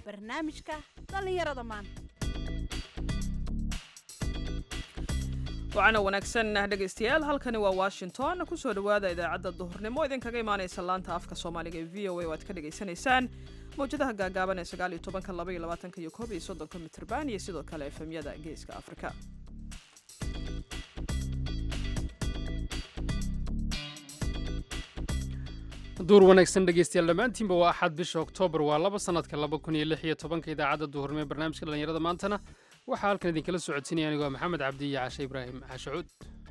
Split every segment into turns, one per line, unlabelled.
barnaamijka dhallinyarada maanta
wacana wanaagsan dhegaystayaal halkani waa washington kusoo dhowaada idaacadda duhurnimo idinkaga imaanaysa laanta afka soomaaliga ee v o a oo aad ka dhagaysanaysaan mawjadaha gaagaaban ee sagaal iyo tobanka laba iyo labaatanka iyo koob iyo soddonka mitrban iyo sidoo kale efemyada geeska afrika
duur wanaagsan dhegeystayaal dhammaantiinba waa axad bisha oktoobar waa laba sanadka laba kun iyo lix iyo tobanka idaacadda duhurnimo ee barnaamijka dhallinyarada maantana waxaa halkan idinkala socodsiinaya anigoo maxamed cabdi iyo cashe ibraahim cashacuud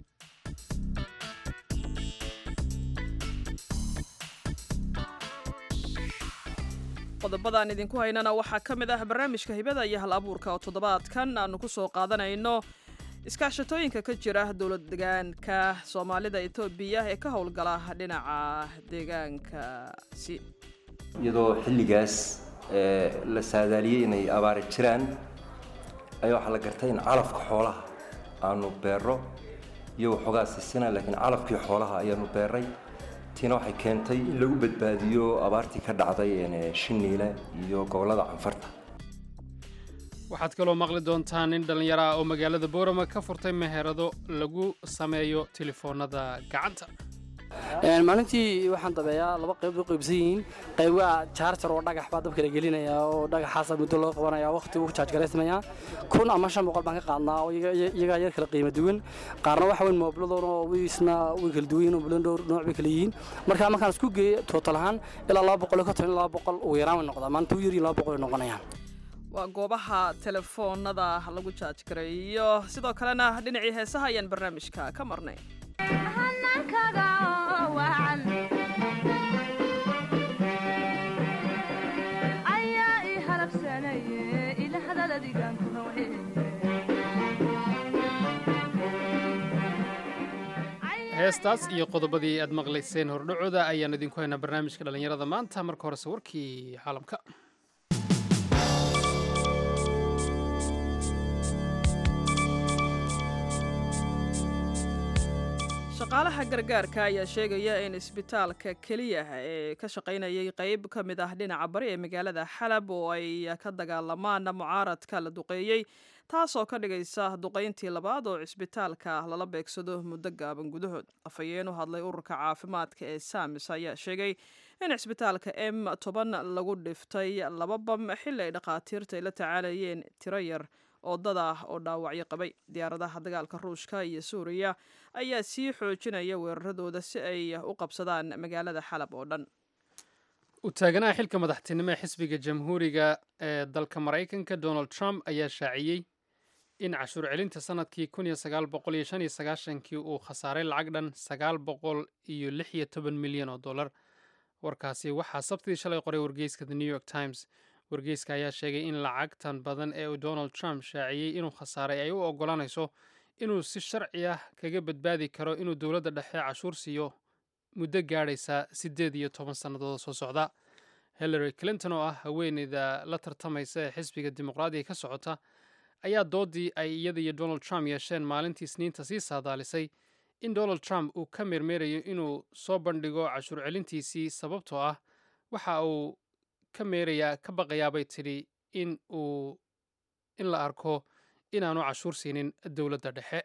qodobadaan idinku haynana waxaa ka mid ah barnaamijka hibada iyo hal abuurka oo toddobaadkan aanu ku soo qaadanayno iskaashatooyinka ka jira dowlad deegaanka soomaalida etoobiya ee ka howlgala dhinaca deegaankaasi
iyadoo xilligaas la saadaaliyey inay abaari jiraan ayaa waxaa la gartay in calafka xoolaha aanu beero iyo waxoogaa sisina laakiin calafkii xoolaha ayaanu beeray tiina waxay keentay in lagu badbaadiyo abaartii ka dhacday shiniile iyo gobollada canfarta
waxaad kaloo maqli doontaan nin dhallinyaro ah oo magaalada boorama ka furtay meherado lagu sameeyo telefoonada gacanta
maalintii waxaan dabeeyaa laba qayb u qaybsan yihiin qayb waa jaarjar oo dhagax baa dabka la gelinaya oo dhagaxaasa muddo loo qabanaya waqti uu jaajgaraysmaya kun ama shan boqol baan ka qaadnaa oo iyagaa yar kala qiimo duwan qaarna waxa weyn moobladoon oo wiisna way kala duwan yihiin oo bulan dhowr nooc bay kala yihiin marka markaan isku geeyo tootal ahaan ilaa laba boqol iyo konton ilaa laba boqol ugu yaraan way noqdaa maalinta u yaryihin laba boqol ay noqonayaan
waa goobaha telefoonada lagu jaajgareeyo sidoo kalena dhinacii heesaha ayaan barnaamijka ka marnay
heestaas iyo qodobadii aad maqlayseen hordhacooda ayaan idinku haynaa barnaamijka dhallinyarada maanta marka horese warkii caalamka
shaqaalaha gargaarka ayaa sheegaya in isbitaalka keliya ee ka shaqaynayay qeyb ka mid ah dhinaca bari ee magaalada xalab oo ay ka dagaalamaan mucaaradka la duqeeyey taasoo ka dhigaysa duqayntii labaad oo cisbitaalka lala beegsado muddo gaaban gudahood afhayeen u hadlay ururka caafimaadka ee saamis ayaa sheegay in cisbitaalka m toban lagu dhiftay laba bam xilli ay dhakhaatiirta ay la tacaalayeen tiro yar oo dad ah oo dhaawacyo qabay diyaaradaha dagaalka ruushka iyo suuriya ayaa sii xoojinaya weeraradooda si ay u qabsadaan magaalada xalab oo dhan
u taaganaha xilka madaxtinimo ee xisbiga jamhuuriga ee dalka maraykanka donald trump ayaa shaaciyey in cashuur celinta sanadkii kun iyo sagaal boqol iyo shan iyo sagaashankii uu khasaaray lacag dhan sagaal boqol iyo lix iyo toban milyan oo dollar warkaasi waxaa sabtidii shalay qoray wargeyska the new york times wargeyska ayaa sheegay in lacagtan badan ee uu donald trump shaaciyey inuu khasaaray ay u oggolaanayso inuu si sharci ah kaga badbaadi karo inuu dowladda dhexe cashuur siiyo muddo gaadhaysa siddeed iyo toban sannadood soo socda hillary clinton oo ah haweeneyda la tartamaysa ee xisbiga dimuqraadiga ka socota ayaa doodii ay iyada iyo donald trump yeesheen maalintii isniinta sii saadaalisay in donald trump uu ka meermeerayo inuu soo bandhigo cashuur celintiisii sababtoo ah waxa uu ka meerayaa ka baqayaabay tidhi in uu in la arko inaanu cashuur siinin dowladda dhexe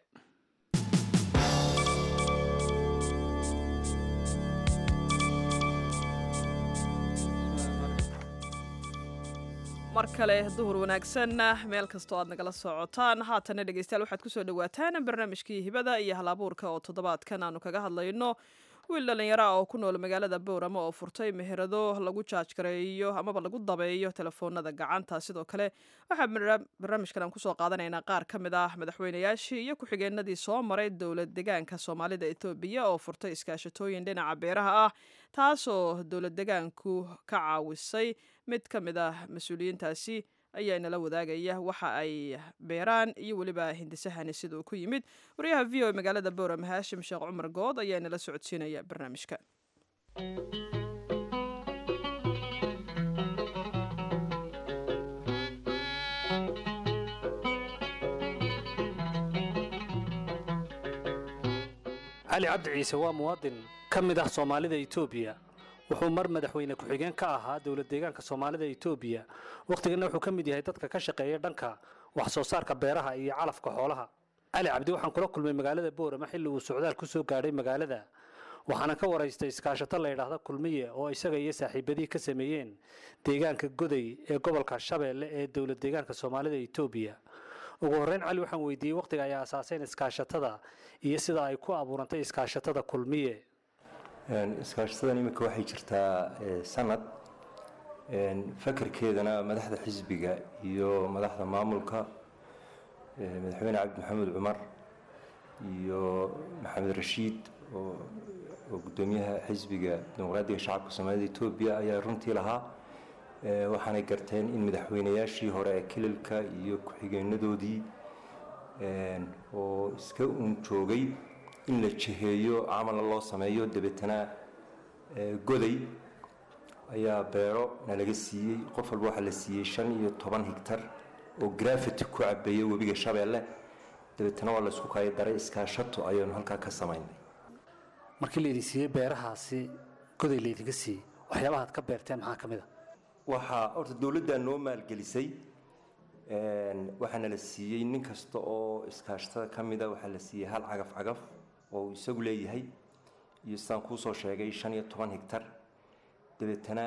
mar kale duhur wanaagsan meel kastoo aad nagala socotaan haatana dhegeystayaal waxaad kusoo dhawaataan barnaamijkii hibada iyo halabuurka oo toddobaadkan aanu kaga hadlayno wiil dhallinyara oo ku nool magaalada boorama oo furtay meherado lagu jaajgareeyo amaba lagu dabeeyo telefoonada gacanta sidoo kale waxaa barnaamijkan aan kusoo qaadanaynaa qaar ka mid ah madaxweynayaashii iyo ku-xigeenadii soo maray dowlad degaanka soomaalida etoobiya oo furtay iskaashatooyin dhinaca beeraha ah taasoo dowlad degaanku ka caawisay mid ka mid ah mas-uuliyiintaasi ayaa inala wadaagaya waxa ay beeraan iyo weliba hindisahani siduu ku yimid wariyaha v o magaalada boorama haashim sheekh cumar good ayaa inala socodsiinaya barnaamijka
cali cabdi ciise waa muwaadin ka mid ah soomaalida etoobiya wuxuu mar madaxweyne ku-xigeen ka ahaa dowlad deegaanka soomaalida etoobiya wakhtiganna wuxuu ka mid yahay dadka ka shaqeeya dhanka wax soo saarka beeraha iyo calafka xoolaha cali cabdi waxaan kula kulmay magaalada boorama xilli uu socdaal ku soo gaadhay magaalada waxaana ka waraystay iskaashato la yidhaahda kulmiye oo isaga iyo saaxiibadii ka sameeyeen deegaanka goday ee gobolka shabeelle ee dowlad deegaanka soomaalida etoobiya ugu horreyn cali waxaan weydiiyey wakhtiga ay aasaaseen iskaashatada iyo sida ay ku abuurantay iskaashatada kulmiye
iskaashatadan iminka waxay jirtaa sanad fakarkeedana madaxda xisbiga iyo madaxda maamulka madaxweyne cabdi maxamed cumar iyo maxamed rashiid oo gudoomiyaha xisbiga dimuqraadiga shacabka soomaalida etoobiya ayaa runtii lahaa waxaanay garteen in madaxweynayaashii hore ee kililka iyo ku-xigeenadoodii oo iska uun joogay in la jiheeyo camalna loo sameeyo dabeetana goday ayaa beero nalaga siiyey qof walba waxaa la siiyey shan iyo toban higtar oo grafiti ku cabeeya webiga shabeelle dabeetana waa laysku kaayo daray iskaashato ayaanu halkaa ka samaynay
markii laydin siiyey beerahaasi goday laydinka siiyey waxyaabahaad ka beerteen maxaa ka mid a
waxaa horta dowladdaa noo maalgelisay waxaana la siiyey nin kasta oo iskaashatada ka mida waxaa la siiyey hal cagaf cagaf oo uu isagu leeyahay iyo sidaan kuusoo sheegay shan iyo toban higtar dabeetana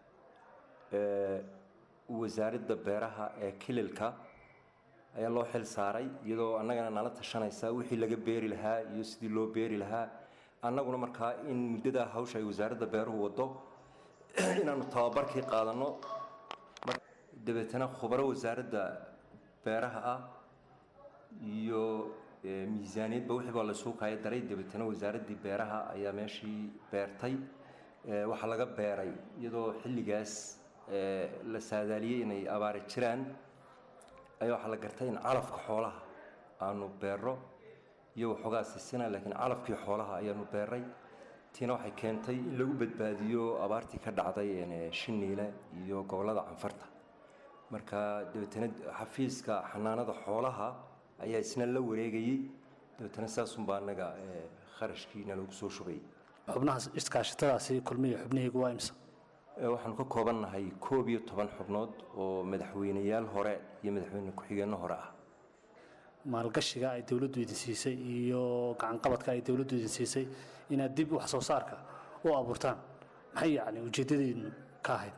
wasaaradda beeraha ee kililka ayaa loo xil saaray iyadoo annagana nala tashanaysa wixii laga beeri lahaa iyo sidii loo beeri lahaa annaguna markaa in muddadaa hawsha ay wasaaradda beeruhu waddo inaanu tababarkii qaadanno dabeetana khubaro wasaaradda beeraha ah iyo miisaaniyadba wixii baa lasuu kaayo daray dabeetana wasaaraddii beeraha ayaa meeshii beertay waxaa laga beeray iyadoo xilligaas la saadaaliyey inay abaari jiraan ayaa waxaa la gartay in calafka xoolaha aanu beero iyo waxoogaa sisina laakiin calafkii xoolaha ayaanu beeray tiina waxay keentay in lagu badbaadiyo abaartii ka dhacday shiniile iyo gobollada canfarta marka dabeetana xafiiska xanaanada xoolaha ayaa isna la wareegayey dabeetana saasunbaa annaga kharashkiina lagu soo shubay
xubnaha iskaashatadaasi kulmiye xubnihaygu waa imsa
waxaanu ka koobannahay koob iyo toban xubnood oo madaxweyneyaal hore iyo madaxweyne ku-xigeenno hore ah
maalgashiga ay dowladdu idin siisay iyo gacanqabadka ay dowladdu idin siisay inaad dib wax soo saarka u abuurtaan maxay yacni ujeeddadiinu ka ahayd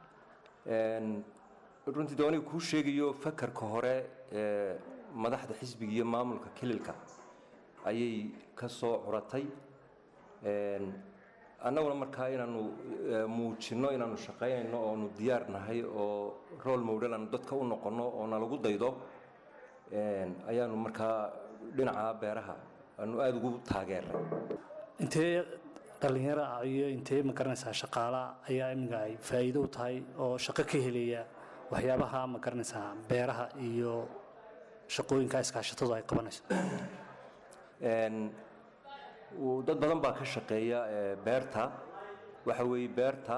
runtii de aniga kuu sheegayo fakarka hore ee madaxda xisbiga iyo maamulka kililka ayay ka soo curatay annaguna markaa inaanu muujinno inaanu shaqaynayno oonu diyaar nahay oo rool mowdhal aanu dadka u noqonno oo nalagu daydo ayaanu markaa dhinaca beeraha aanu aada ugu taageernay
intee dhallinyaro ah iyo intee ma garanaysaa shaqaala ayaa iminka ay faa'iido u tahay oo shaqo ka helaya waxyaabaha ma garanaysaa beeraha iyo shaqooyinka iskaashatadu ay qabanayso
dad badan baa ka shaqeeya beerta waxa weeye beerta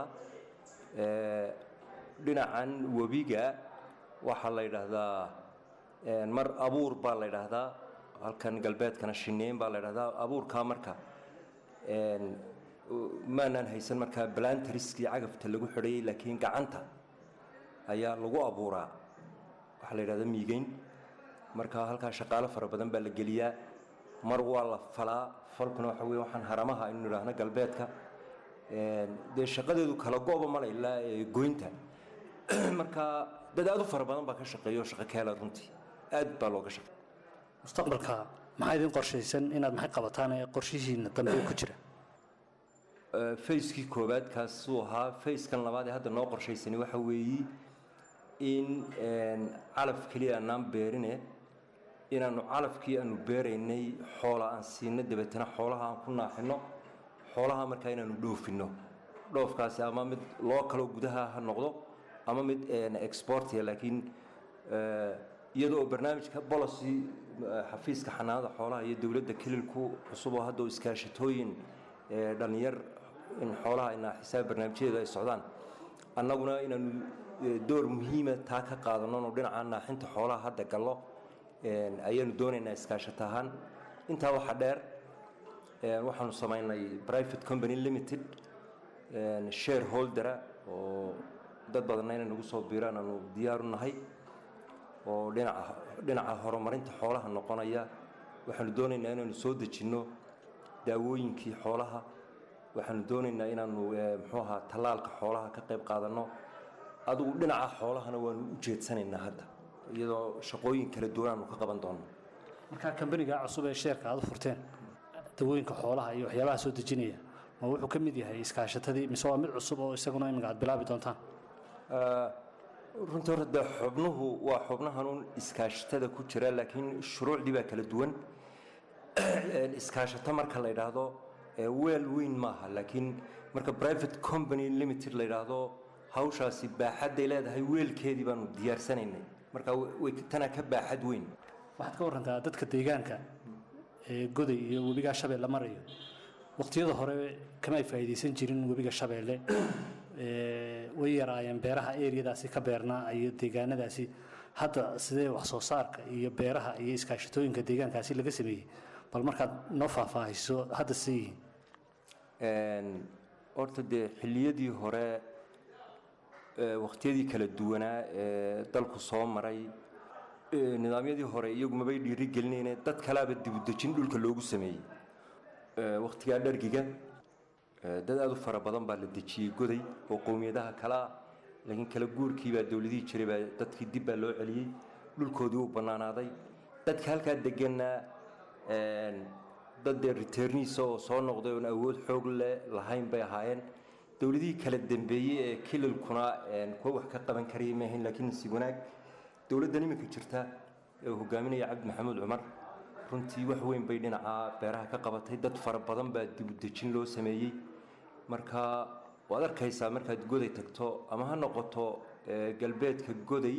dhinacan webiga waxaa la yidhaahdaa mar abuur baa la yidhaahdaa halkan galbeedkana shineyn baa la yidhahdaa abuurkaa marka maanaan haysan markaa balantriskii cagafta lagu xidhayay laakiin gacanta ayaa lagu abuuraa waxaa la yidhahdaa miigeyn marka halkaa shaqaalo fara badan baa la geliyaa mar waa la falaa falkuna waxa weye waxaan haramaha aynu idhaahno galbeedka dee shaqadeedu kala go-ba male ilaa goynta marka dad aad u fara badan baa ka shaqeeya oo shaqo ka hela runtii aad baa looga shaqeeya
mustaqbalka maxaa idin qorshaysan inaad maxay qabataan ee qorshihiina dambe ku jira
fayskii koowaad kaasuu ahaa fayskan labaad ee hadda noo qorshaysani waxa weeye in calaf keliya aanaan beerine inaanu calafkii aanu beeraynay xoola aan siino dabeetana xoolaha aan ku naaxino xoolaha markaa inaanu dhoofinno dhoofkaasi ama mid loo kaloo gudaha ha noqdo ama mid exportiya laakiin iyadoo barnaamijka policy xafiiska xanaanada xoolaha iyo dowladda kililku cusub oo hadda iskaashatooyin dhallinyar in xoolaha inaa xisaab barnaamijyadeedu ay socdaan annaguna inaanu door muhiima taa ka qaadano oo dhinaca naaxinta xoolaha hadda gallo ayaanu doonaynaa iskaashato ahaan intaa waxaa dheer waxaanu samaynay private company limited shareholdera oo dad badanna inay nagu soo biiraan aanu diyaaru nahay oo dhinaca dhinaca horumarinta xoolaha noqonaya waxaanu doonaynaa inaanu soo dejinno daawooyinkii xoolaha waxaanu doonaynaa inaanu muxuu ahaa tallaalka xoolaha ka qayb qaadanno adigu dhinaca xoolahana waanu u jeedsanaynaa hadda iyadoo shaqooyin kala duwan aanu ka qaban doonno
markaa kambaniga cusub ee sheerka aad u furteen dawooyinka xoolaha iyo waxyaabaha soo dejinaya ma wuxuu ka mid yahay iskaashatadii mise waa mid cusub oo isaguna iminka aad bilaabi doontaan
runtii horta dee xubnuhu waa xubnahanuun iskaashatada ku jira laakiin shuruucdii baa kala duwan iskaashato marka la yidhaahdo weel weyn maaha laakiin marka private company limited la yidhaahdo hawshaasi baaxadday leedahay weelkeedii baanu diyaarsanaynay marka way tanaa ka baaxad weyn
waxaad ka warantaa dadka deegaanka ee goday iyo webigaa shabeelle marayo waqtiyada hore kama ay faa'iidaysan jirin webiga shabeelle way yaraayeen beeraha eriyadaasi ka beernaa iyo deegaanadaasi hadda sidee wax soo saarka iyo beeraha iyo iskaashatooyinka deegaankaasi laga sameeyey bal markaad noo faahfaahiso hadda sidee yihiin
horta dee xilliyadii hore waqtiyadii kala duwanaa ee dalku soo maray nidaamyadii hore iyagu mabay dhiiri gelinayne dad kalaaba dibudejin dhulka loogu sameeyey waqtigaa dhargiga dad aada u fara badan baa la dejiyey goday oo qowmiyadaha kalea laakiin kala guurkii baa dowladihii jiray baa dadkii dib baa loo celiyey dhulkoodii uu bannaanaaday dadka halkaa deganaa dad dee returniisa oo soo noqday oon awood xoog le lahayn bay ahaayeen dowladihii kala dambeeyey ee kililkuna kuwa wax ka qaban karayay maahayn laakiin si wanaag dowladdan iminka jirta ee uu hogaaminaya cabdi maxamuud cumar runtii wax weyn bay dhinaca beeraha ka qabatay dad fara badan baa dibudejin loo sameeyey marka waad arkaysaa markaad goday tagto ama ha noqoto galbeedka goday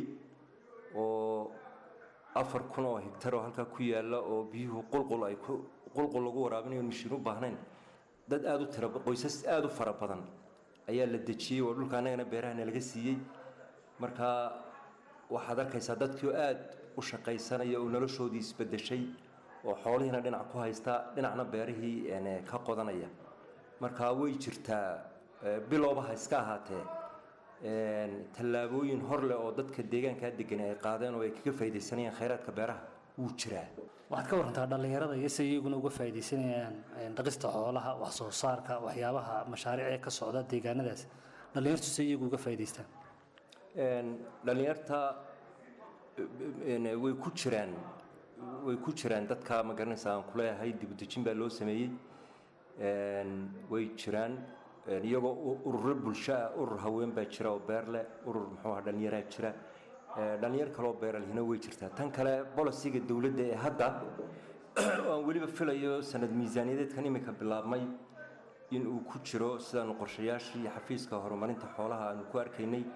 oo afar kun oo higtar oo halkaa ku yaalla oo biyuhu qulqul ay qulqul lagu waraabinayo mishiin u baahnayn dad aada u tira qoysas aada u fara badan ayaa la dejiyey oo dhulka annagana beerahana laga siiyey marka waxaad arkaysaa dadkii oo aada u shaqaysanaya oo noloshoodii isbedeshay oo xoolihiina dhinac ku haysta dhinacna beerihii ka qodanaya marka way jirtaa bilowba ha iska ahaatee tallaabooyin hor leh oo dadka deegaankaa degan ay qaadeen oo ay kaga faaidaysanayaan khayraadka beeraha wuu jiraa
waxaad ka warantaa dhallinyarada iyo say iyaguna uga faa'iidaysanayaan dhaqista xoolaha wax soo saarka waxyaabaha mashaariic ee ka socda deegaanadaas dhallinyartu say iyagu uga faa'iidaystaan
dhallinyarta way ku jiraan way ku jiraan dadka ma garanaysa aan kuleeyahay dibudejin baa loo sameeyey way jiraan iyagoo ururo bulsho ah urur haween baa jira oo beer leh urur muxuu aha dhallinyaraa jira dhallinyar kaleoo beeralihina way jirtaa tan kale bolisiga dowladda ee hadda aan weliba filayo sanad miisaaniyadeedkan iminka bilaabmay in uu ku jiro sidaanu qorshayaashii xafiiska horumarinta xoolaha aanu ku arkaynay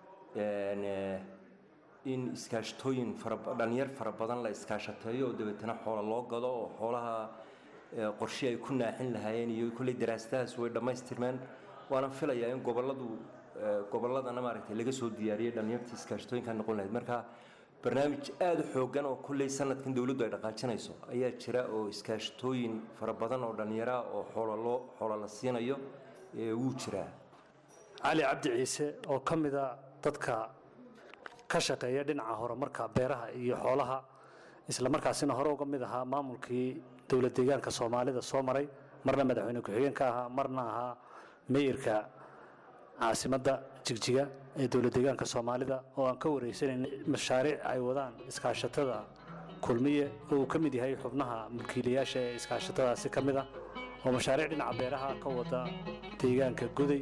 in iskaashatooyin dhalinyar fara badan la iskaashateeyo oo dabeetana xoola loo gado oo xoolaha qorshe ay ku naaxin lahaayeen iyo kolley daraasadahaas way dhammaystirmeen waana filayaa in goboladu gobolladana maaragtay laga soo diyaariyey dhalinyartii iskaashatooyinka noqon lahayd marka barnaamij aada u xoogan oo kolley sanadkan dowladdu ay dhaqaajinayso ayaa jira oo iskaashatooyin fara badan oo dhallinyara oo xoola loo xoola la siinayo wuu jiraa
cali cabdi ciise oo ka mida dadka ka shaqeeya dhinaca horumarka beeraha iyo xoolaha isla markaasina hore uga mid ahaa maamulkii dowlad deegaanka soomaalida soo maray marna madaxweyne ku-xigeen ka ahaa marna ahaa meyirka caasimadda jigjiga ee dowlad deegaanka soomaalida oo aan ka wareysanayna mashaariic ay wadaan iskaashatada kulmiye oo uu ka mid yahay xubnaha mulkiilayaasha ee iskaashatadaasi ka mid ah oo mashaariic dhinaca beeraha ka wada deegaanka goday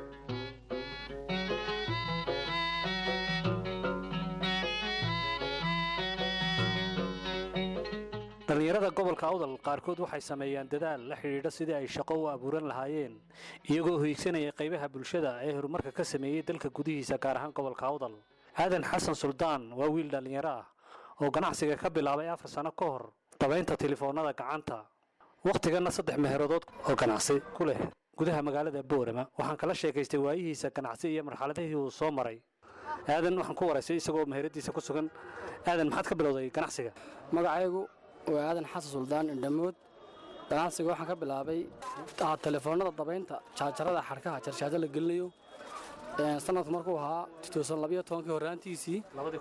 dhallinyarada gobolka awdal qaarkood waxay sameeyaan dadaal la xidhiidha sidii ay shaqo u abuuran lahaayeen iyagoo hoygsanaya qaybaha bulshada ee horumarka ka sameeyey dalka gudihiisa gaar ahaan gobolka awdal aadan xasan suldaan waa wiil dhallinyaro ah oo ganacsiga ka bilaabay afar sano ka hor dabaynta telefoonnada gacanta wakhtiganna saddex meheeradood oo ganacsi ku leh gudaha magaalada boorama waxaan kala sheekaystay waayihiisa ganacsi iyo marxaladihii uu soo maray aadan waxaan ku waraysay isagoo meheradiisa ku sugan aadan maxaad ka bilowday ganacsiga
magacaygu waa aadan xasan suldaan indhamood ganacsiga waxaan ka bilaabay ah, telefoonada dabaynta jaajarada xadhkaha jarjaajo la gelinayo Een, sanadku markuu ahaa kii horraantiisii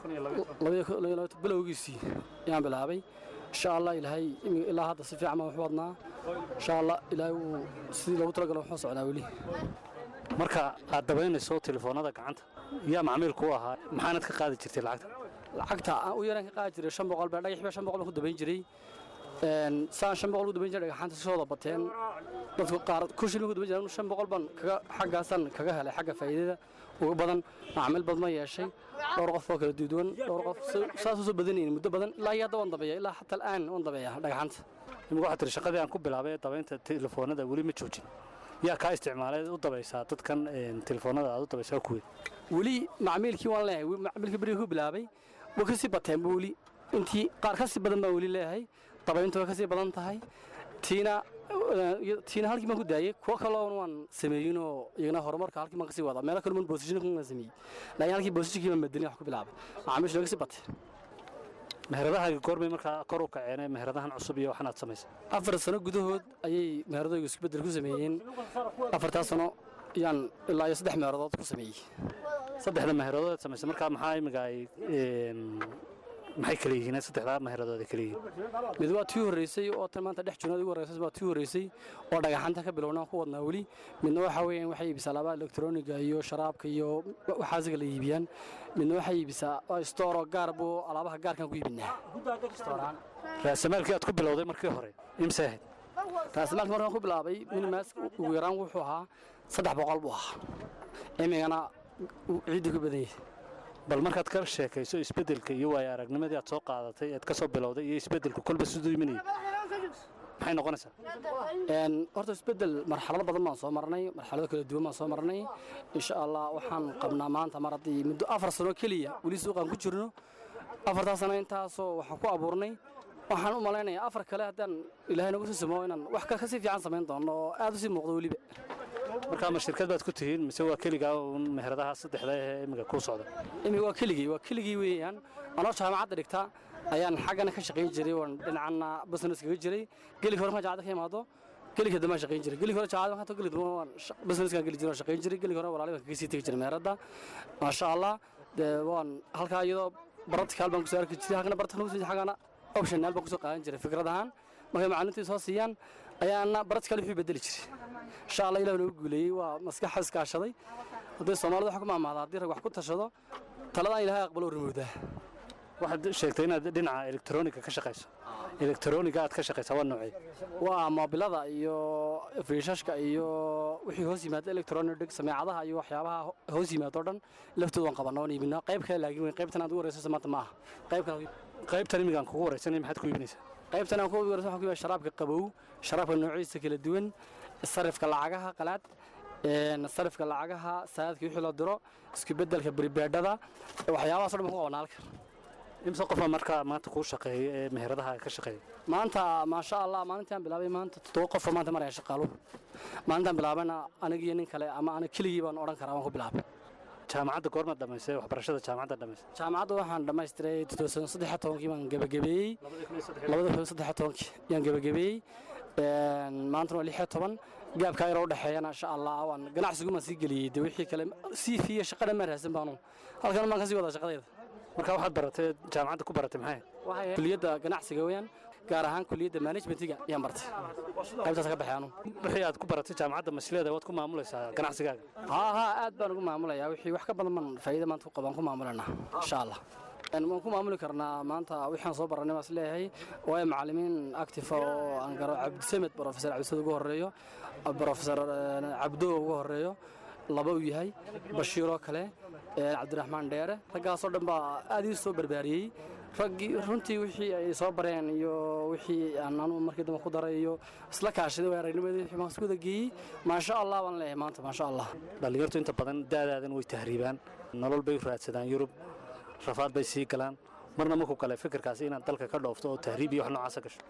bilowgiisii ayaan bilaabay insha allah ilaahay imi- ilaa hadda si fiican baan wax u wadnaa insha allah ilaahay wuu sidii loogu talagalo wuxuu socdaa weli
marka aad dabaynayso telefoonada gacanta yaa macmiil ku ahaa maxaanad ka qaadi jirtay lacagta
lacagta aan u yaraan ka qaadi jiray shan boqol baa dhagax baa shan boqol baan ku dabayn jiray Een, saan shan boqol ku dabayn jiray dhagaxaanta si wada bateen dadku qaar ku shilin ku dabayn jiray shan boqol baan kaga xaggaasan kaga helay xagga faa'iidada ugu badan macaamiil badan ma yeeshay dhowr qof oo kala duwan dhowr qof si- saas usoo badanaynin muddo badan ilaa iyo hadda waan dabeeya ilaa xataa al'aan waan dabeeya dhagaxaanta
imika waxaad tiri shaqadii aan ku bilaabay ee dabaynta telefoonada weli ma joojin yaa kaa isticmaalay u dabaysaa dadkan een, telefoonada aad u dabaysaa kuweed
weli macmiilkii waan leeyahay weli macmiilkii berigii ku bilaabay way kasii bateenba weli intii qaar kasii badan baan weli leeyahay dabayntu way kasii badan tahay tiina eh, iyo- tiina halkii baan ku daayey kuwo kaloon waan sameeyinoo iyagana horumarka halkii baan kasii wadaa meelo kale man boosishin waan sameeyey laakiin halkii boosishinkii baan bedelin wax ku bilaabay macaamiishu way kasii bateen
meheradahaagi goormay markaa kor u kaceen meheradahan cusub iyo waxan aad samaysay
afar sano gudahood ayay meheradooyga isku bedel ku sameeyeen afartaas sano ayaan ilaa iyo saddex meeradood ku sameeyey
saddexda meheradood aad samaysay markaa maxaa imiga ay een, maxay kala yihiin saddexdaa meheradood ay kala yihiin
mid waa tii horreysay oo tan maanta dhex junaad ugu horreysay waa tii horreysay oo dhagaxanta ka bilownaan ku wadnaa weli midna waxa weeyaan waxay iibisaa alaabaa elektroniga iyo sharaabka iyo waxaasiga la iibiyaan midna waxay iibisaa stooro gaar buu alaabaha gaarkan ku iibinaa Store-aan.
raasamaalkii aad ku bilowday markii hore imse ahayd
raasamaalka markaan ku bilaabay minimaas ugu yaraan wuxuu ahaa saddex boqol buu ahaa imigana ciidda ku badan yahay
bal markaad ka sheekayso isbeddelka iyo waayo aragnimadii aad soo qaadatay ead ka soo bilowday iyo isbeddelku kolba siduu imanayay maxay noqonaysaa
Een, horta isbedel marxalado badan baan soo marnay marxalado kala duwan baan soo marnay insha allah waxaan qabnaa maanta mar haddii muddo afar sano keliya weli suuqaan ku jirno afartaas sano intaasoo waxaan ku abuurnay waxaan u malaynayaa afar kale haddaan ilaahay nagu sii simo inaan wax ka kasii fiican samayn doono oo aad u sii muuqdo weliba
markaa ma shirkad baad ku tihiin mise waa keligaa uun meheradaha saddexda ee imiga kuu socda
imika waa keligii waa keligii weeyaan anoo jaamacadda dhigta ayaan xaggana ka shaqayn jiray waan dhinacana business kaga jiray gelik hore markaan jaamacadda ka imaado gelik dambe aan shaqayn jiray gelik hore jaamacadda markaan gelik dambe waan businesskaan geli jiray waan shaqayn jiray gelik hore walaali baan kaga sii tegi jiray meeradda maasha allah dee waan halkaa iyadoo baraticaal baan kusoo arki jiray halkana baraticaal kusoo xaggana optional baan kusoo qaadan jiray fikrad ahaan markay macalimiintii soo siiyaan ayaana baraticaal wixii bedeli jiray insha allah ilah nagu guuleeyey waa maskaxa iskaashaday haddii soomaalida waxa ku maamaada haddii rag wax ku tashado taladaan ilaahay aqbalo rimowdaa
waxaad sheegtay inaad dhinaca elektroniga ka shaqayso elektroniga aad ka shaqaysaa waa noocee
waa moobilada iyo fiishashka iyo wixii hoos yimaada electronic sameecadaha iyo waxyaabaha ho- hoos yimaada oo dhan laftooda waan qabanaa waan iibinaa qayb kale laakiin weyn qaybtan aad ugu horeysaysa maanta ma aha qayb kale
qaybtan imigaan kugu waraysanay maxaad ku iibinaysaa
qaybtan aan ku horeysa waxaan ku iibinaa sharaabka qabow sharaabka noocyadiisa kala duwan sarifka lacagaha qalaad een, sarifka lacagaha saadadka wixii loo diro isku bedelka beribeedhada waxyaabahaas oo dhan baan ku qabanaa halkan
imse qofa markaa maanta kuu shaqeeya ee meheradaha ka shaqeeya
maanta maasha allah maalintaan bilaabay maanta toddoba qof oo maanta maraya shaqaaluhu maalintaan bilaabayna anigiyo nin kale ama aniga keligii baan odhan karaa waan ku bilaabay
jaamacadda goormaad dhammaysay waxbarashada jaamacadda dhammaysay
jaamacadda waxaan dhammaystiray saddex tobankii baan gebagabeeyey labada kun saddex tobankii yaan gebagabeeyey Een, maantana waa lix toban gaabkaa yaroo udhexeeyana insha allah waan ganacsiguma sii geliyey de wixii kale sii fiiya shaqadhan maan raadsan baanu halkan baan kasii wadaa shaqadayda
marka waxaad baratay jaamacadda ku baratay maxay
kuliyadda ganacsiga weeyaan gaar ahaan kuliyadda managementiga ayaan bartay qaybtaas ka baxay anu
wixii aad ku baratay jaamacadda masleeda waad ku maamulaysaa ganacsigaaga
haa haa aad baan ugu maamulayaa wixii wax ka badan baan faa'iida maanta ku qabaan ku maamulanaa insha allah Een, waan ku maamuli karnaa maanta wixaan soo baranay baan isleeyahay waayo macallimiin active oo aan garo cabdisamed professor cabdisamed ugu horeeyo professor een, cabdo ugu horeeyo laba uu yahay bashiiroo kale een, cabdiraxmaan dheere raggaasoo dhan baa aad ii soo barbaariyey raggii runtii wixii ay soo bareen iyo wixii aan anu markii dambe ku daray iyo isla kaashaday waa aragnimadii wixii baan isku wada geeyey maasha allah baan leeyahay maanta maasha allah
dhallinyartu inta badan daadaadan way tahriibaan nolol bay u raadsadaan yurub rafaad bay sii galaan marna markuu kale fikirkaasi inaad dalka ka dhoofto oo tahriib iyo wax noocaasa gasho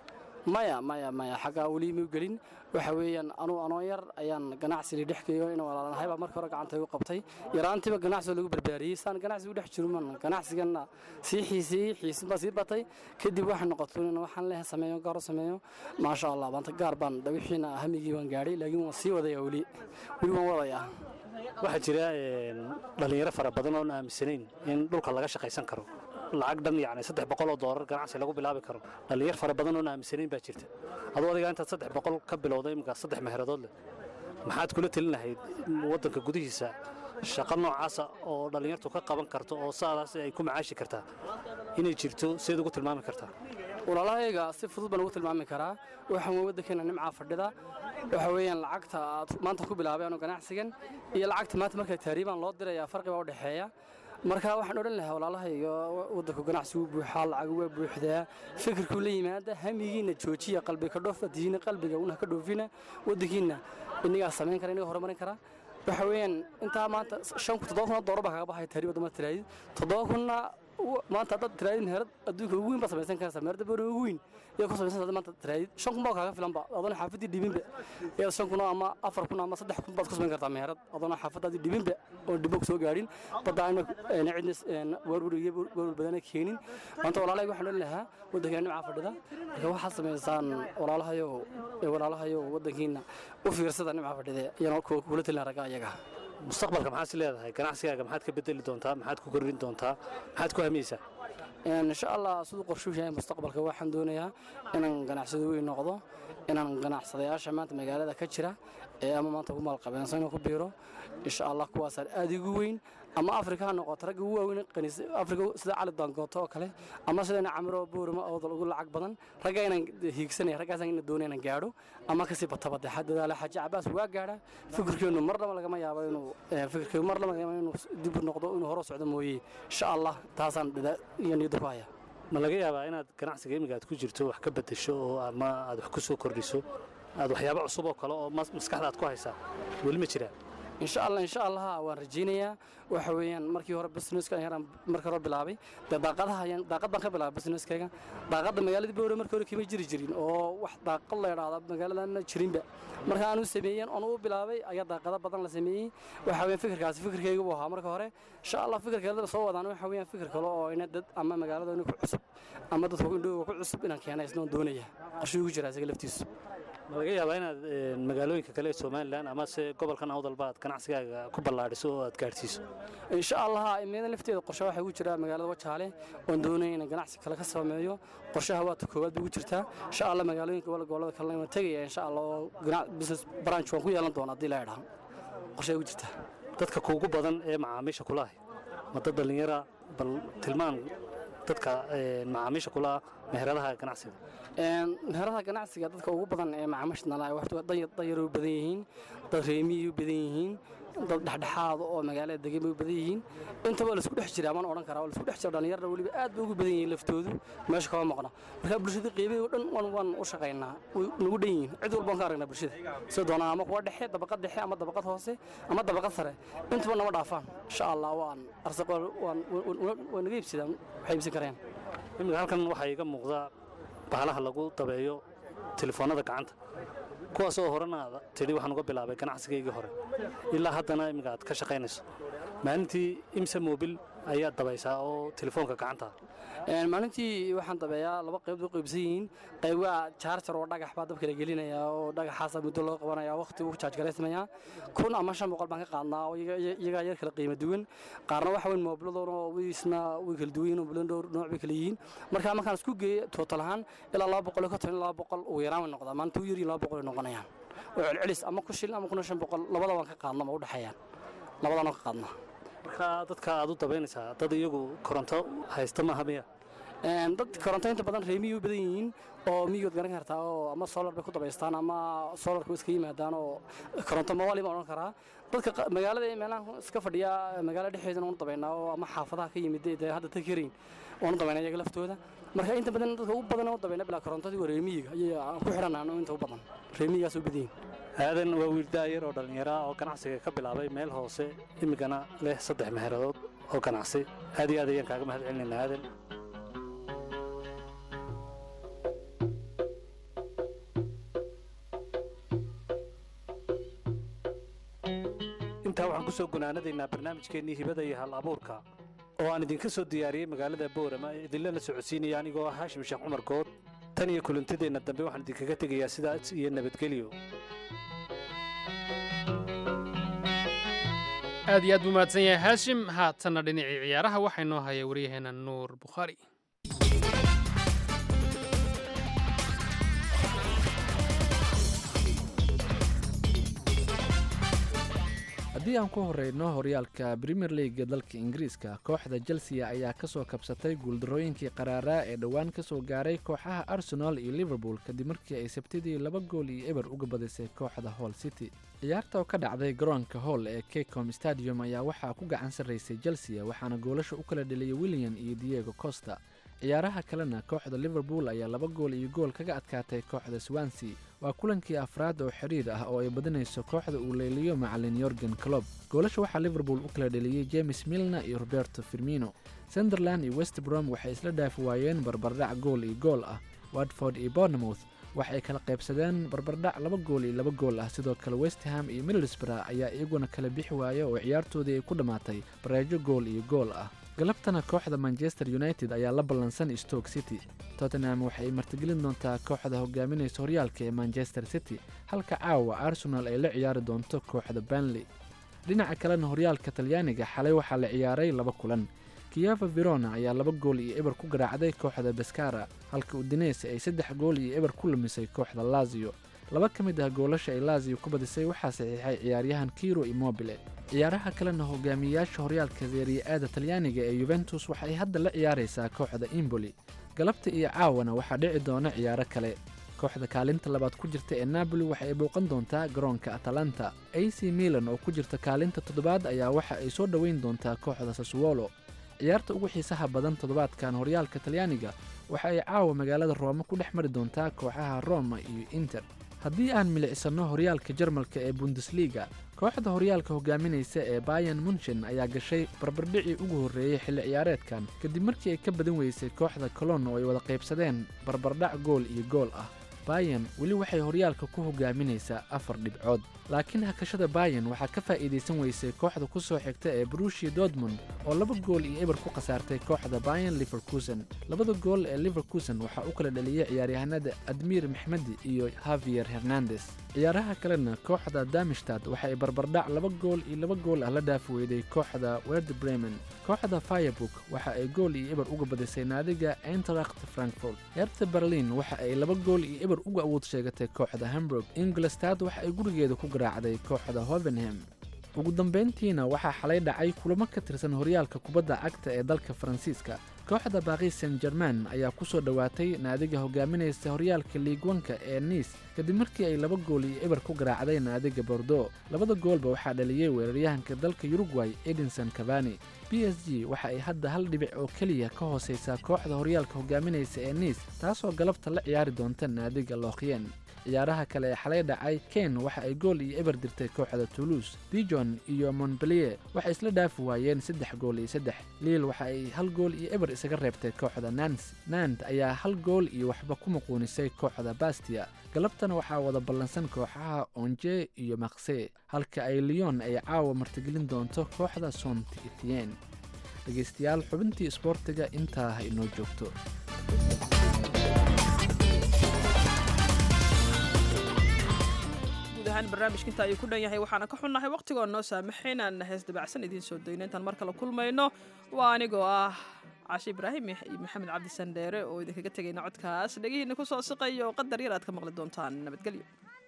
maya maya maya xaggaa weli mau gelin waxa weeyaan anuu anoo yar ayaan ganacsiga dhex geeyo in walaalanahay baa marka hore gacanta igu qabtay yaraantiiba ganacsiga lagu barbaariyey saan ganacsigu dhex jiro man ganacsigana sii xiiseeyey xiisin baa sii batay kadib waxay noqotay in waxaan leh sameeyo gaaro sameeyo maasha allah maanta gaar baan wixiina hamigii waan gaadhay laakiin waan sii wadaya weli weli waan wadayaa
waxaa jira een, dhallinyaro fara badan oon aaminsanayn in dhulka laga shaqaysan karo lacag dhan yacni saddex boqol oo doolar ganacsi lagu bilaabi karo dhallinyar fara badan oon aaminsanayn baa jirta aduu adiga intaad saddex boqol ka bilowday imika saddex meheradood leh maxaad kula telin lahayd waddanka gudihiisa shaqo noocaasa oo dhallinyartu ka qaban karto oo saadaas ay ku macaashi kartaa inay jirto seed ugu tilmaami kartaa
walaalahayga si fudud baan ugu tilmaami karaa waxaan wey waddankeena nimcaa fadhida waxa weeyaan lacagta aad maanta ku bilaabay anuu ganacsigan iyo lacagta maanta markaa taariibaan loo dirayaa farqibaa u dhexeeya marka waxaan odhan lahaa walaalahayga waddanku ganacsi wuu buuxaa lacag waa buuxdaa fikirkuu la yimaada hamigiina joojiya qalbiga ka dhoof diina qalbiga una ka dhoofina waddankiina inagaa samayn kara inagaa horumarin kara waxa weeyaan intaa maanta shan kun toddoba kun oo doolar baa kaga baxaya taariib wadama tiraadid toddoba kunna u- maanta haddaad tiraadid meherad adduunka ugu weyn baa samaysan karaysaa meherada boori ugu weyn iyo ku samaysan hadda maanta tiraadid shan kun baa kaaga filanba adoona xaafadii dhibinba iyada shan kun ama afar kun ama saddex kun baad ku samayn kartaa meherad adoona xaafadaadii dhibinba oon dhibbo ku soo gaadhin badda ayna een cidna warwar iyo warwar badana keenin maanta walaalahayga waxaan odhan lahaa waddankeena nimcaa fadhida marka waxaad samaysaan walaalahayow ee walaalahayow waddankiina u fiirsada nimcaa fadhida iyana kula talin ragga ayaga
mustaqbalka maxaad is leedahay ganacsigaaga maxaad ka bedeli doontaa maxaad ku kordhin doontaa maxaad ku hamiyeysaa
Een, insha allah siduu qorshuu yahay mustaqbalka waxaan doonayaa inaan ganacsado weyn noqdo inaan ganacsadayaasha maanta magaalada ka jira ee ama maanta ku maalqabeensan inuu ku biiro insha allah kuwaasaan aad igu weyn ama afrika ha noqoto ragga ugu waaweyn qaniis afrika sida cali daangooto oo kale ama sidana camiro boorima oodal ugu lacag badan ragga inaan hiigsanaya raggaasaan ina doonaya inaan gaadho ama kasii batabade dadaala xaaji cabaas waa gaadha fikirkeenu marnaba lagama yaabo inuu eh, fikirkeenu marnaba lagama yaabo inuu dib u noqdo inuu hore u socdo mooye insha allah taasaan dadaa iyo niyadda ku haya
ma laga yaabaa inaad ganacsiga imiga aad ku jirto wax ka bedesho oo ama aad wax ku soo kordhiso aad waxyaabo cusub oo kale oo mas- maskaxda aad ku haysaa weli ma jiraan
insha allah insha allah waan rajaynayaa waxa weeyaan markii hore businesska ayaan markii hore bilaabay dee daaqadaha ayaan daaqad baan ka bilaabay businesskayga daaqadda magaaladii boore markii hore kama jiri jirin oo wax daaqad la idhaahda magaaladana jirinba marka aanu sameeyeen oon u bilaabay ayaa daaqado badan la sameeyey waxa weeyaan fikirkaasi fikirkayga buu ahaa marka hore insha allah fikirkeeda soo wadaan waxa weeyaan fikir kale oo ina dad ama magaalada ina ku cusub ama dadka indhooga ku cusub inaan keena isnoon doonaya qorshuu ku jira isaga laftiisu
ma laga yaabaa inaad een, magaalooyinka kale ee somalilan ama se gobolkan awdalba aad ganacsigaaga ku ballaadhiso oo aad gaadhsiiso
insha allah imiyada lafteeda qorshe waxay ugu jiraa magaalada wajaale oon doonaya inaan ganacsi kale ka sameeyo qorshaha waata koowaad bay ugu jirtaa insha allah magaalooyinka wala gobolada kalena waan tegaya insha allah oo gana- business branch waan ku yeelan doona haddii la idhaha qorshe ugu jirtaa
dadka kuugu badan ee macaamiisha kula ahi ma dad dhallinyara bal tilmaan dadka een, macaamiisha kula ah meheradaha ganacsiga
Een, meheradaha ganacsiga dadka ugu badan ee macaamiisha nala waxtu danyaro u badan yihiin dad reemiyay u badan yihiin dad dhexdhexaada oo magaalada degan bay u badan yihiin intaba la isku dhex jira amaan odhan karaa waa la isku dhex jira dhallinyarada weliba aad bay ugu badan yihiin laftoodu meesha kama maqna marka bulshada qeybahi oo dhan waan waan u shaqaynaa way nagu dhan yihiin cid walba waan ka aragnaa bulshada sida doonaan ama kuwa dhexe dabaqad dhexe ama dabaqad hoose ama dabaqad sare intaba nama dhaafaan insha allah waan arsaq waan waan naga iibsadaan waxay iibsan karayaan
iminka halkan waxaa iiga muuqda bahalaha lagu dabeeyo telefoonnada gacanta kuwaasoo horena aad tidhi waxaan uga bilaabay ganacsigaygii hore ilaa haddana iminka aad ka shaqaynayso maalintii imsa mobil ayaad dabaysaa oo telefoonka gacanta ah
Een, maalintii waxaan dabeeyaa laba qayb u qaybsan yihiin qayb waa jaarjar oo dhagax baa dabka la gelinaya oo dhagaxaasa muddo loo qabanaya waqti uu jaaj garaysmaya kun ama shan boqol baan ka qaadnaa oo iyaga- iyaga- iyagaa yar kala qiimo duwan qaarna waxa weyn moobiladoona oo isna way kala duwan yihiin moobilan dhowr nooc bay kala yihiin marka markaan isku geeyo tootal ahaan ilaa laba boqol iyo konton ilaa laba boqol ugu yaraan way noqdaa maalinta u yaryihin laba boqol ay noqonayaan oo celcelis ama ku shilin ama kuna shan boqol labada waan ka qaadna ma u dhexeeyaan labadaan oo ka qaadnaa
marka dadka aad u dabaynaysaa dad iyagu koronto haysta maaha miya
Een, dad koronto inta badan reemiyay u badan yihiin oo miyigood garan kartaa oo ama solar bay ku dabaystaan ama solarka way iska yimaadaan oo koronto mawali baan odhan karaa dadka qa- magaalada ee meelaha iska fadhiya magaalada dhexdeedana waanu dabaynaa oo ama xaafadaha ka yimid dee hadda tag karayn waanu dabaynaa iyaga laftooda marka inta badan dadka ugu badan oo dabayna bilaa korontadii waa reemiyiga ayay aan ku xidhanaan inta u badan reemiyigaas u badan yihiin
aadan waa wiil daayar oo dhallinyara oo ganacsiga ka bilaabay meel hoose imigana leh saddex meheradood oo ganacsi aad iyo aad ayaan kaaga mahad celinaynaa aadan intaa waxaan ku soo gunaanadaynaa barnaamijkeennii hibada iyo hal abuurka oo aan idinka soo diyaariyey magaalada boorama idinlana socodsiinaya anigoo ah haashim sheekh cumar good tan iyo kulantideenna dambe waxaan idinkaga tegayaa sidaas iyo nabadgelyo
aad iyo aad buu mahadsan yahay haashim haatanna dhinacii ciyaaraha waxaa inoo haya waryaheena nuur bukhaari
haddii aan ku horeyno horyaalka premier leaga dalka ingiriiska kooxda chelsea ayaa kasoo kabsatay guuldarooyinkii qaraaraa ee dhowaan kasoo gaaray kooxaha arsenal iyo liverpool kadib markii ay sabtidii laba gool iyo eber uga badisay kooxda hall city ciyaarta oo ka dhacday garoonka hall ee kecom stadium ayaa waxaa ku gacan sarraysay chelsea waxaana goolasha u kala dheliyay william iyo diego costa ciyaaraha kalena kooxda liverpool ayaa laba gool iyo gool kaga adkaatay kooxda swansea waa kulankii afraad oo xidhiir ah oo ay badinayso kooxda uu leeliyo macalin yorgen clob goolasha waxaa liverpool u kala dheliyey james milna iyo roberto firmino sunderland iyo westbrom waxay isla dhaafi waayeen barbardhac gool iyo gool ah watford iyo bournemouth waxay kala qaybsadeen barbardhac laba gool iyo laba gool ah sidoo kale westham iyo middlesbrough ayaa iyaguna kala bixi waaya oo ciyaartoodii ay ku dhammaatay bareejo gool iyo gool ah galabtana kooxda manchester united ayaa la ballansan stoke city tottenham waxay martigelin doontaa kooxda hogaaminaysa horyaalka ee manchester city halka caawa arsenal ay la ciyaari doonto kooxda banley dhinaca kalena horyaalka talyaaniga xalay waxaa la ciyaaray laba kulan kiyava verona ayaa laba gool iyo eber ku garaacday kooxda beskara halka udinese ay saddex gool iyo eber ku lumisay kooxda lazio laba ka mid ah goolasha ay lazio ku badisay waxaa saxiixay ciyaaryahan kiro immobile ciyaaraha kalena hogaamiyeyaasha horyaalka seeriya-aada talyaaniga ee yuventus waxay hadda la ciyaaraysaa kooxda imboli galabta iyo caawana waxaa dhici doona ciyaaro kale kooxda kaalinta labaad ku jirta ee napoli waxa ay bouqan doontaa garoonka atalanta a c milan oo ku jirta kaalinta toddobaad ayaa waxa ay soo dhoweyn doontaa kooxda saswolo ciyaarta ugu xiisaha badan toddobaadkan horyaalka talyaaniga waxa ay caawa magaalada roome ku dhex mari doontaa kooxaha roma iyo inter haddii aan milicsano horyaalka jarmalka ee bundesliga kooxda horyaalka hogaaminaysa ee bayan munchen ayaa gashay barbardhicii ugu horreeyey xilli ciyaareedkan kadib markii ay ka badan weysay kooxda colon oo ay wada qaybsadeen barbardhac gool iyo gool ah bayan weli waxay horyaalka ku hogaaminaysaa afar dhibcood laakiin hakashada bayan waxaa ka faa'iidaysan weysay kooxda ku soo xigta ee brushia dortmund oo laba gool iyo eber ku khasaartay kooxda bayan liverkusen labada gool ee liverkusen waxaa u kala dhaliyey ciyaaryahanada admiir maxmedi iyo havier hernandes ciyaaraha kalena kooxda damistad waxa ay barbardhac laba gool iyo laba gool ah la dhaafi weyday kooxda werde bremen kooxda firebook waxa ay gool iyo eber uga badisay naadiga enteracht frankfort herta berlin waxa ay laba gool iyo eber uga awood sheegatay kooxda hamburg ingolstad waxa ay gurigeeda ku garaacday kooxda hovenham ugu dambayntiina waxaa xalay dhacay kulamo ka tirsan horyaalka kubadda cagta ee dalka faransiiska kooxda baaqis san german ayaa ku soo dhowaatay naadiga hogaaminaysa horyaalka liigwanka ee niis kadib markii ay laba gool iyo eber ku garaacday naadiga bordo labada goolba waxaa dhaliyey weeraryahanka dalka yurugway edinson cavani b s g waxa ay hadda hal dhibic oo keliya ka hoosaysaa kooxda horyaalka hogaaminaysa ee niis taasoo galabta la ciyaari doonta naadiga lookyen ciyaaraha kale ee xalay dhacay ken waxa ay gool iyo eber dirtay kooxda toulouse dijon iyo montbelier waxay isla dhaafi waayeen saddex gool iyo saddex liil waxa ay hal gool iyo eber isaga reebtay kooxda nans nant ayaa hal gool iyo waxba ku muquunisay kooxda bastia galabtana waxaa wada ballansan kooxaha onje iyo makse halka ay lyon ay caawa martigelin doonto kooxda sont etien dhegaystayaal xubintii isboortiga intaa ha inoo joogto
guud ahaan barnaamijka inta ayuu ku dhan yahay waxaana ka xunnahay wakhtigoo noo saamaxay inaan hees dabacsan idiin soo dayno intaan mar kale kulmayno waa anigoo ah cashe ibraahim iyo maxamed cabdi sandheere oo idinkaga tegayna codkaas dhegihiina ku soo siqayo oo qadar yar aad ka maqli doontaan nabadgelyo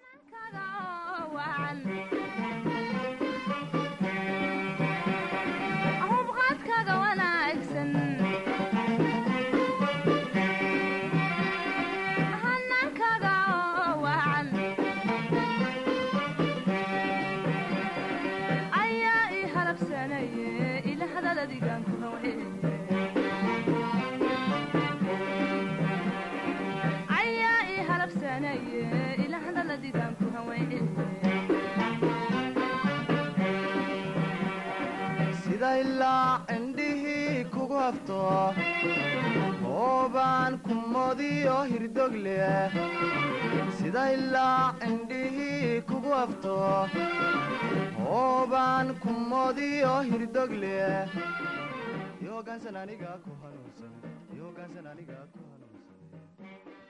sida ilaa cindhihii kugu hafto oobaan ku modiyo hirdog leh sida ilaa indhihii kugu afto hoobaan ku moodiyo hirdogle yogaansan aniga ku hanuunsan yogaansan aniga ku hanuunsan